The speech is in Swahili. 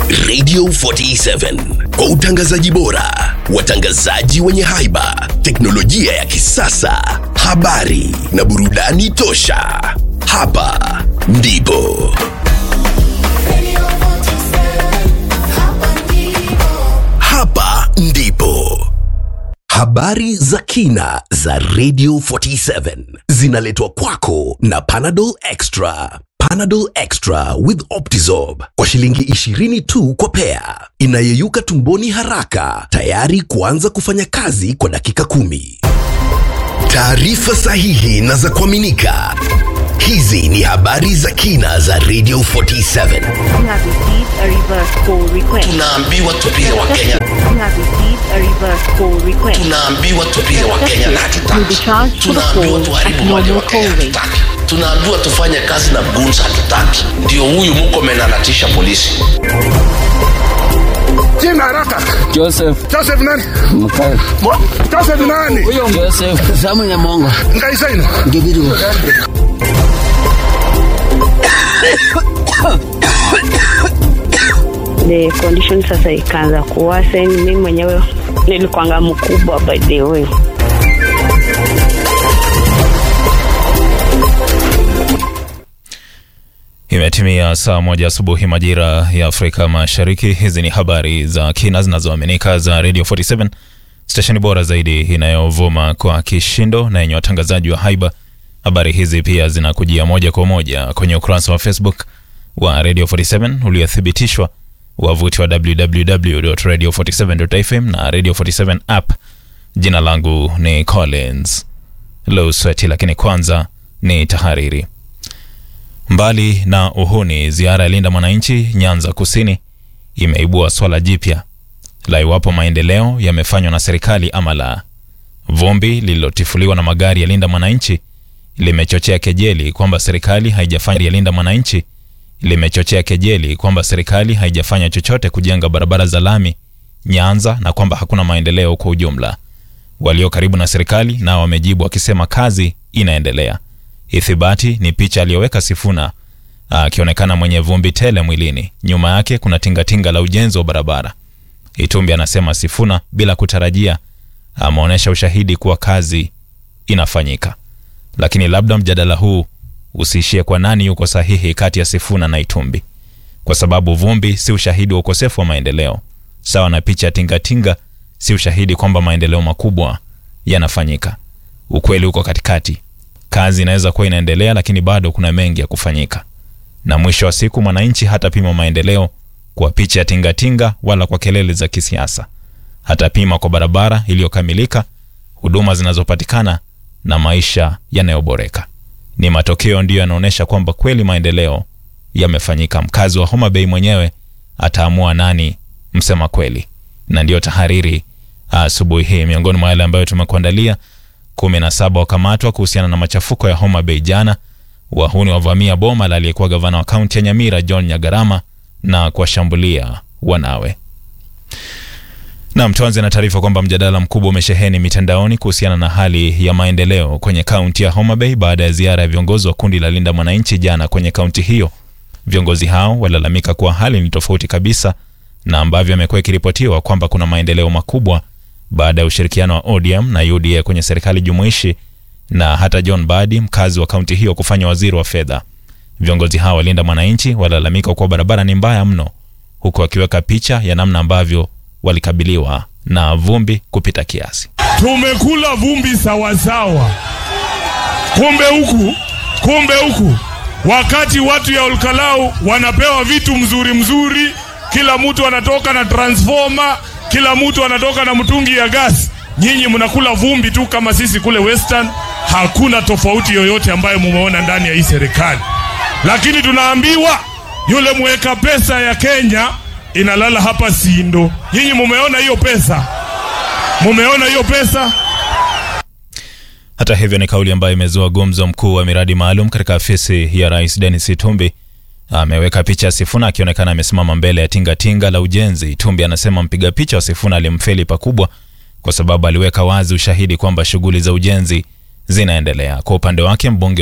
Radio 47 kwa utangazaji bora, watangazaji wenye haiba, teknolojia ya kisasa, habari na burudani tosha. Hapa ndipo hapa ndipo habari za kina za Radio 47 zinaletwa kwako na Panadol Extra. Panadol Extra with Optizorb kwa shilingi 20 tu kwa pea, inayeyuka tumboni haraka, tayari kuanza kufanya kazi kwa dakika kumi. Taarifa sahihi na za kuaminika. Hizi ni habari za kina za Radio 47. You have received a reverse call request. Tunaambiwa tupige Wakenya, You have received a reverse call request. tunaambiwa tupige Wakenya na You'll be hatutaki. charged for the Tunaambiwa call tuharibu at mali ya normal Wakenya call rate. hatutaki. Tunaambiwa tufanye kazi na goons hatutaki. Ndio huyu Murkomen anatisha polisi. Jina haraka. Joseph Joseph nani? Mkael. Joseph nani? Joseph Samu Nyamongo. Ngaisaino. Ngibiru. The condition sasa ikaanza kuworsen. Mimi mwenyewe nilikuanga mkubwa by the way. Imetimia saa moja asubuhi majira ya Afrika Mashariki. Hizi ni habari za kina zinazoaminika za Radio 47 stesheni bora zaidi inayovuma kwa kishindo na yenye watangazaji wa haiba. Habari hizi pia zinakujia moja kwa moja kwenye ukurasa wa Facebook wa Radio 47 uliothibitishwa, wavuti wa www.radio47.fm na Radio 47 app. Jina langu ni Collins Lowsweti, lakini kwanza ni tahariri. Mbali na uhuni, ziara ya Linda Mwananchi Nyanza Kusini imeibua swala jipya la iwapo maendeleo yamefanywa na serikali ama la. Vumbi lililotifuliwa na magari ya Linda Mwananchi limechochea kejeli kwamba serikali haijafanya ya Linda Mwananchi limechochea kejeli kwamba serikali haijafanya chochote kujenga barabara za lami Nyanza na kwamba hakuna maendeleo kwa ujumla. Walio karibu na serikali nao wamejibu wakisema kazi inaendelea. Ithibati ni picha aliyoweka Sifuna akionekana mwenye vumbi tele mwilini. Nyuma yake kuna tingatinga la ujenzi wa barabara. Itumbi anasema Sifuna bila kutarajia ameonyesha ushahidi kuwa kazi inafanyika, lakini labda mjadala huu usiishie kwa nani yuko sahihi kati ya Sifuna na Itumbi, kwa sababu vumbi si ushahidi wa ukosefu wa maendeleo, sawa na picha ya tingatinga si ushahidi kwamba maendeleo makubwa yanafanyika. Ukweli uko katikati. Kazi inaweza kuwa inaendelea, lakini bado kuna mengi ya kufanyika, na mwisho wa siku mwananchi hatapima maendeleo kwa picha ya tingatinga wala kwa kelele za kisiasa. Hatapima kwa barabara iliyokamilika, huduma zinazopatikana na maisha yanayoboreka. Ni matokeo ndiyo yanaonyesha kwamba kweli maendeleo yamefanyika. Mkazi wa Homa Bay mwenyewe ataamua nani msema kweli, na ndiyo tahariri asubuhi hii. Miongoni mwa yale ambayo tumekuandalia kumi na saba wakamatwa kuhusiana na machafuko ya Homa Bay jana. Wahuni wavamia boma la aliyekuwa gavana wa kaunti ya Nyamira John Nyagarama na kuwashambulia wanawe. Nam, tuanze na taarifa kwamba mjadala mkubwa umesheheni mitandaoni kuhusiana na hali ya maendeleo kwenye kaunti ya Homa Bay baada ya ziara ya viongozi wa kundi la Linda Mwananchi jana kwenye kaunti hiyo. Viongozi hao walalamika kuwa hali ni tofauti kabisa na ambavyo amekuwa ikiripotiwa kwamba kuna maendeleo makubwa baada ya ushirikiano wa ODM na UDA kwenye serikali jumuishi na hata John Badi mkazi wa kaunti hiyo kufanya waziri wa fedha. Viongozi hao walinda mwananchi walalamika kuwa barabara ni mbaya mno, huku wakiweka picha ya namna ambavyo walikabiliwa na vumbi kupita kiasi. Tumekula vumbi sawasawa. Kumbe huku, kumbe huku, wakati watu ya Olkalau wanapewa vitu mzuri mzuri, kila mtu anatoka na transformer, kila mtu anatoka na mtungi ya gas, nyinyi mnakula vumbi tu kama sisi kule Western. Hakuna tofauti yoyote ambayo mumeona ndani ya hii serikali, lakini tunaambiwa yule mweka pesa ya Kenya inalala hapa Sindo. Nyinyi mumeona hiyo pesa? Mumeona hiyo pesa? Hata hivyo ni kauli ambayo imezua gumzo. Mkuu wa miradi maalum katika afisi ya rais Dennis Itumbi ameweka picha ya Sifuna akionekana amesimama mbele ya tingatinga la ujenzi. Itumbi anasema mpiga picha wa Sifuna alimfeli pakubwa kwa sababu aliweka wazi ushahidi kwamba shughuli za ujenzi zinaendelea. Kwa upande wake mbunge